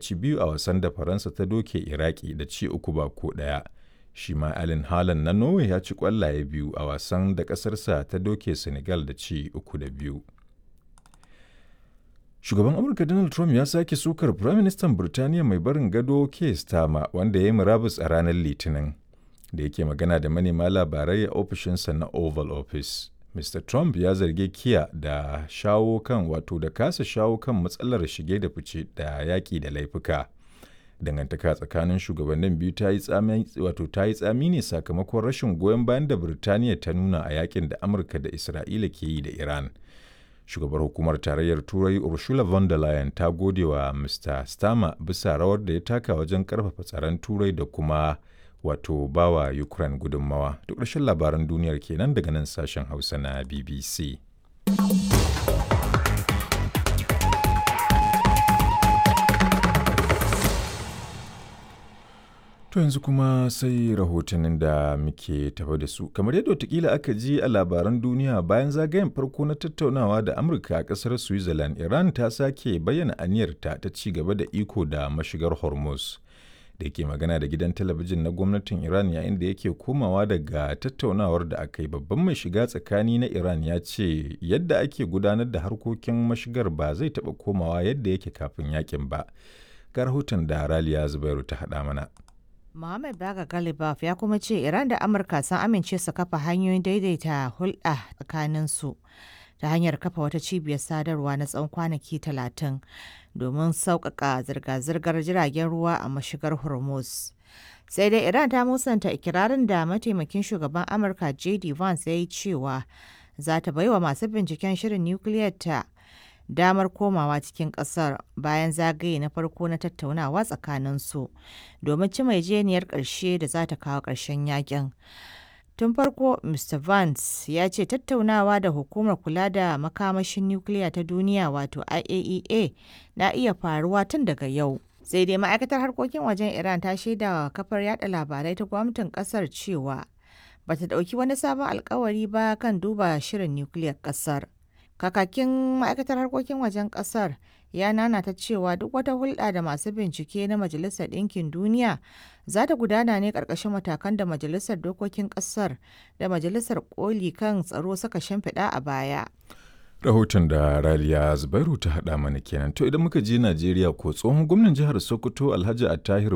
ci biyu a wasan da Faransa ta doke Iraki da ci uku ba ko ɗaya. Shi ma Erling Haaland na Norway ya ci ƙwallaye biyu a wasan da ƙasarsa ta doke Senegal da ci uku da biyu. Shugaban Amurka Donald Trump ya sake sukar Firaministan Birtaniya mai barin gado Keir Starmer wanda ya yi murabus a ranar Litinin. Da yake magana da manema labarai a ofishinsa na Oval Office. Mr. Trump ya zargi Kiya da shawo kan wato da kasa shawo kan matsalar shige da fice da yaƙi da laifuka. Dangantaka tsakanin shugabannin biyu ta yi tsami wato ta yi tsami ne sakamakon rashin goyon bayan da Birtaniya ta nuna a yakin da Amurka da Isra'ila ke yi da Iran. Shugabar hukumar tarayyar Turai Ursula von der Leyen ta gode wa Mr. Starmer bisa rawar da ya taka wajen karfafa tsaron Turai da kuma wato bawa Ukraine gudunmawa. Duk ƙarshen labaran duniyar kenan daga nan sashen Hausa na BBC. To yanzu kuma sai rahotannin da muke tafa da su. Kamar yadda watakila aka ji a labaran duniya bayan zagayen farko na tattaunawa da Amurka a ƙasar Switzerland, Iran ta sake bayyana aniyarta ta ci gaba da iko da mashigar Hormuz. Da yake magana da gidan talabijin na gwamnatin Iran yayin da yake komawa daga tattaunawar da aka yi babban mai shiga tsakani na Iran ya ce yadda ake gudanar da harkokin mashigar ba zai taɓa komawa yadda yake kafin yakin ba. Ga rahoton da Raliya Zubairu ta haɗa mana. Mohammed Baga Galibaf ya kuma ce Iran da Amurka sun amince su kafa hanyoyin daidaita hulɗa tsakaninsu ta hanyar kafa wata cibiyar sadarwa na tsawon kwanaki talatin domin sauƙaƙa zirga-zirgar jiragen ruwa a mashigar Hormuz. Sai dai Iran ta musanta ikirarin da mataimakin shugaban Amurka J.D. Vance ya yi cewa za ta baiwa masu binciken shirin nukiliyar ta damar komawa cikin ƙasar bayan zagaye na farko na tattaunawa tsakaninsu domin ci jeniyar ƙarshe da za ta kawo ƙarshen yakin. Tun farko, Mr. Vance ya ce tattaunawa da hukumar kula da makamashin nukiliya ta duniya wato IAEA na iya faruwa tun daga yau. Sai dai ma'aikatar harkokin wajen Iran ta shaida wa kafar yada labarai ta gwamnatin kasar cewa bata ɗauki wani sabon alkawari ba kan duba shirin nukiliyar kasar. Kakakin ma'aikatar harkokin wajen kasar ya nanata cewa duk wata hulɗa da masu bincike na Majalisar Ɗinkin Duniya za ta gudana ne ƙarƙashin matakan da Majalisar Dokokin ƙasar da Majalisar Koli kan tsaro suka shimfiɗa a baya. Rahoton da Raliya Zubairu ta haɗa mana kenan. To idan muka je Najeriya ko tsohon gwamnan jihar Sokoto Alhaji Attahir